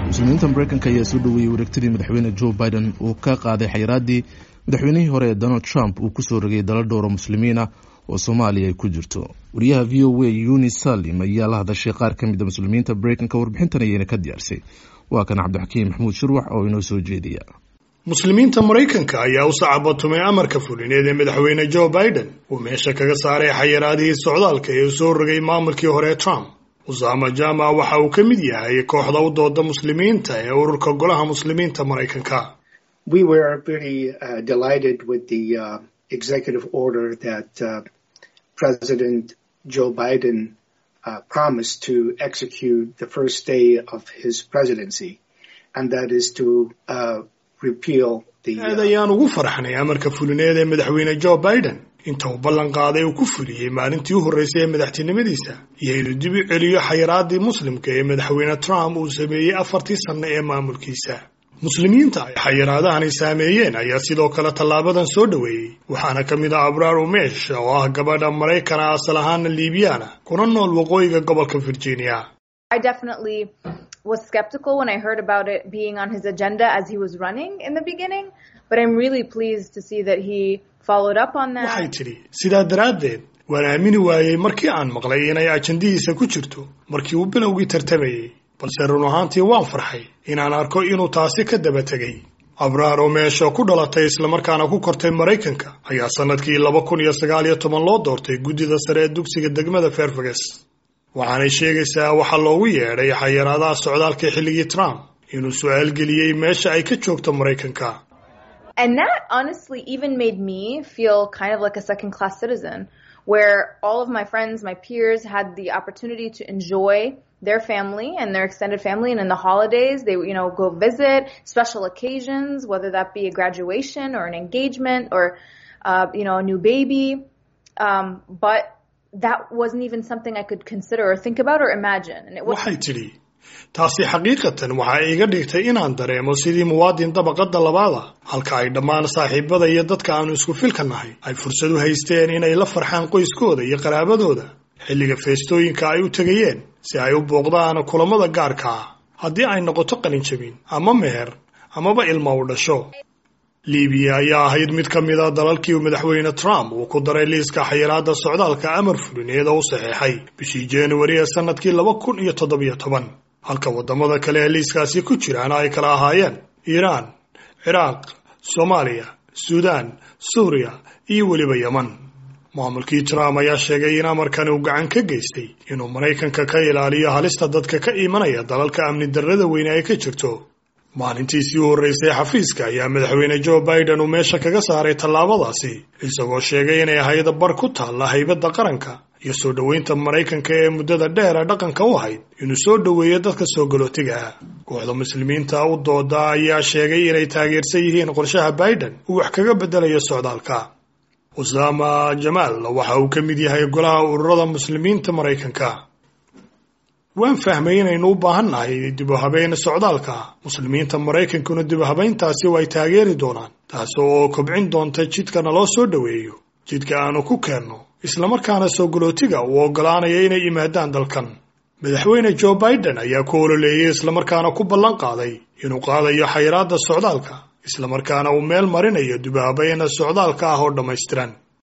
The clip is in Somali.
muslimiinta mareykanka ayaa soo dhoweeyey wareegtadii madaxweyne joe biden uu ka qaaday xayiraaddii madaxweynihii hore ee donald trump uu kusoo rogay dala dhowra muslimiina oo soomaaliya ay ku jirto wariyaha v o a yuni salim ayaa la hadashay qaar ka mid a muslimiinta mareykanka warbixintan ayayna ka diyaarsay waa kan cabdixakiim maxamuud shirwax oo inoo soo jeediya muslimiinta maraykanka ayaa u sacabatumay amarka fulineed ee madaxweyne joe biden uu meesha kaga saaray xayiraadihii socdaalka ee uu soo rogay maamulkii hore ee trump usaama jama waxa uu ka mid yahay kooxda u dooda muslimiinta ee ururka golaha muslimiinta maraykanka we were very uh, delighted with the uh, executive order that uh, President Joe Biden uh, promised to execute the first day of his presidency, and that is to uh, repeal the. aad ayaan ugu farxnay amarka fulineed ee madaxweyne joe biden inta uu ballan qaaday uu ku fuliyey maalintii u horreysay ee madaxtinimadiisa iyo inuu dib u celiyo xayiraadii muslimka ee madaxweyne trump uu sameeyey afartii sanno ee maamulkiisa muslimiinta ay xayiraadahani saameeyeen ayaa sidoo kale tallaabadan soo dhoweeyey waxaana ka mid ah abraar umeesh oo ah gabadha maraykana asal ahaana liibiyaana kuna nool waqooyiga gobolka virginia I definitely was skeptical when I heard about it being on his agenda as he was running in the beginning, but I'm really pleased to see that he followed up on that. waxay tidhi sidaa daraaddeed waan aamini waayey markii aan maqlay inay ajandihiisa ku jirto markii uu bilowgii tartamayey balse run ahaantii waan farxay inaan arko inuu taasi ka daba tegay abraar oo meesha ku dhalatay islamarkaana ku kortay maraykanka ayaa sannadkii laba kun iyo sagaal iyo toban loo doortay guddida sare ee dugsiga degmada fairfax waxaanay sheegaysaa waxaa loogu yeedhay xayiraadaha socdaalka xilligii trump inuu su-aal geliyey meesha ay ka joogto maraykanka And that honestly even made me feel kind of like a second class citizen, where all of my friends, my peers had the opportunity to enjoy their family and their extended family. And in the holidays, they, you know, go visit special occasions, whether that be a graduation or an engagement or, uh, you know, a new baby. Um, but that wasn't even something I could consider or think about or imagine. And it was waxay tidhi taasi xaqiiqatan waxa iga dhigtay inaan dareemo sidii muwaadin dabaqadda labaada halka ay dhammaan saaxiibada iyo dadka aanu isku filka nahay ay fursad u haysteen inay la farxaan qoyskooda iyo qaraabadooda xilliga feestooyinka ay u tegayeen si ay u booqdaan kulamada gaarka ah haddii ay noqoto qalinjabin ama meher amaba ilma u dhasho liibiya ayaa ahayd mid ka mid a dalalkii uu madaxweyne trump uu ku daray liiska xayiraadda socdaalka amar fulineed oo u saxeexay bishii januari ee sannadkii laba kun iyo toddobiyo toban halka waddamada kale ee liiskaasi ku jiraana ay kala ahaayeen iiraan ciraaq soomaaliya suudaan suuriya iyo weliba yeman maamulkii trump ayaa sheegay in amarkani uu gacan ka geystay inuu maraykanka ka ilaaliyo halista dadka ka imanaya dalalka amni darrada weyne ay ka jirto maalintiisii u horreysay xafiiska ayaa madaxweyne joe biden uu meesha kaga saaray tallaabadaasi isagoo sheegay inay ahayd bar ku taalla haybadda qaranka iyo soo dhoweynta maraykanka ee muddada dheera dhaqanka u ahayd inuu soo dhoweeyo dadka soo galootiga ah kooxda muslimiinta u dooda ayaa sheegay inay taageersan yihiin qorshaha biden uu wax kaga beddelayo socdaalka usaama jamaal waxa uu ka mid yahay golaha ururada muslimiinta maraykanka waan fahmay inaynu u baahannahay dib u habeyn socdaalka muslimiinta maraykankuna dib u habeyntaasi way taageeri doonaan taas oo kobcin doonta jidka naloo soo dhoweeyo jidka aanu ku keenno islamarkaana soo galootiga uu oggolaanaya inay yimaadaan dalkan madaxweyne joe biden ayaa ku ololeeyey islamarkaana ku ballan qaaday inuu qaadayo xayiraadda socdaalka islamarkaana uu meel marinayo dib u habeyn socdaalka ah oo dhammaystiran